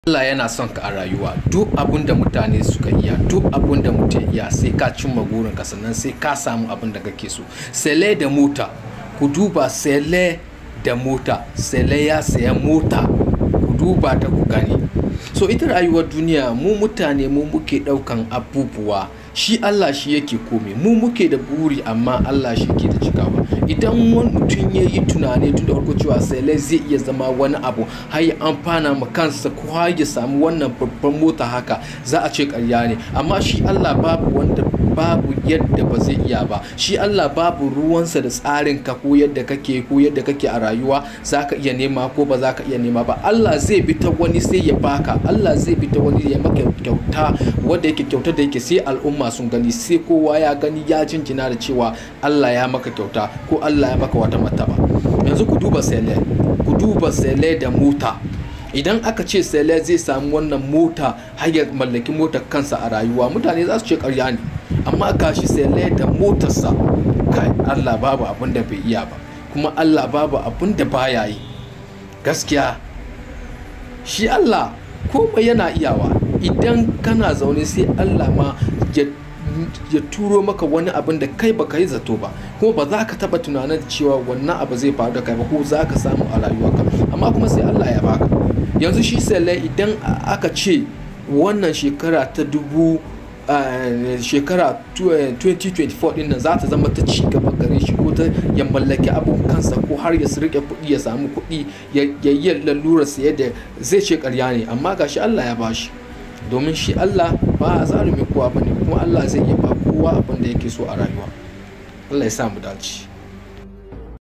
Allah yana son ka a rayuwa duk abin da mutane suka iya duk abin da mutum iya sai ka cimma burinka sannan sai ka samu abin da kake so sele da mota ku duba sele da mota sele ya saya mota ku duba ta ku gani so ita rayuwar duniya mu mutane mu muke daukan abubuwa shi Allah shi yake komai mu muke da buri amma Allah shi ke da cikawa idan wani mutum ya yi tunani tun da farko cewa sai zai iya zama wani abu har ya amfana ma kansa ko har ya samu wannan babban mota haka za a ce karya ne amma shi Allah babu wanda babu yadda ba zai iya ba shi Allah babu ruwansa da tsarin ka ko yadda kake ko yadda kake a rayuwa za ka iya nema ko ba za ka iya nema ba Allah zai bi ta wani sai ya baka Allah zai bi ta wani ya maka kyauta wanda yake kyauta da yake sai al'umma sun gani sai kowa ya gani ya jinjina da cewa Allah ya maka kyauta ko Allah ya maka wata mataba yanzu ku duba sele ku duba sele da mota idan aka ce sele zai samu wannan mota har ya mallaki motar kansa a rayuwa mutane za su ce karya ne amma gashi sele da motarsa kai Allah babu abin da bai iya ba kuma Allah babu abin da baya yi gaskiya shi Allah komai yana iyawa idan kana zaune sai Allah ma ya ya turo maka wani abin da kai baka yi zato ba kuma ba za ka taba tunanin cewa wannan abu zai faru da kai ba ko za ka samu a rayuwarka amma kuma sai Allah ya baka yanzu shi sai idan aka ce wannan shekara ta dubu shekara 2024 din nan za ta zama ta ci gaba gare shi ko ta ya mallaki abin kansa ko har ya rike kuɗi ya samu kuɗi ya yi lalura saye da zai ce karya ne amma gashi Allah ya bashi domin shi Allah ba a zalumi kowa bane kuma Allah zai iya ba kowa abin da yake so a rayuwa Allah ya sa mu dace